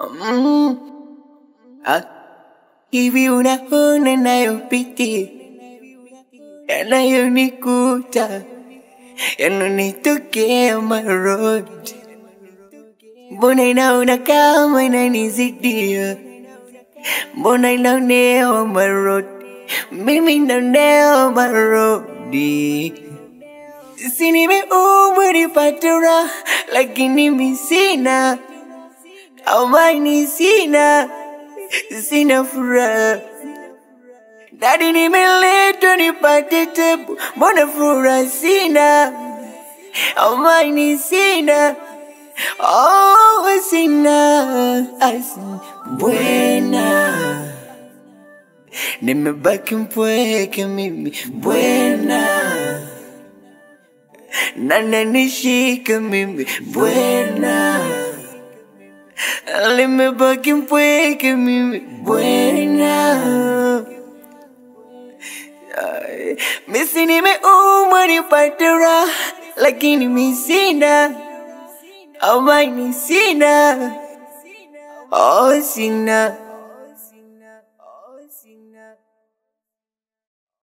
Mm. Ah. Hivi unaona nayopitia yanayonikuta yananitokea marodi, mbona inaona kama inanizidia, mbona inaonewa marodi, mimi naonewa marodi. Si nimeumbwa nipate raha, lakini mi sina amani, sina sina furaha. Dadi, nimeletwa nipate tebu, mbona furaha sina, amani sina, oh sina, asi bwena, nimebaki mpweke mimi bwena, nananishika mimi bwena, limebaki mpweke mimi bwena. Ay, Misi nimeumwa nipate raha, lakini mi sina amani, sina oh, sina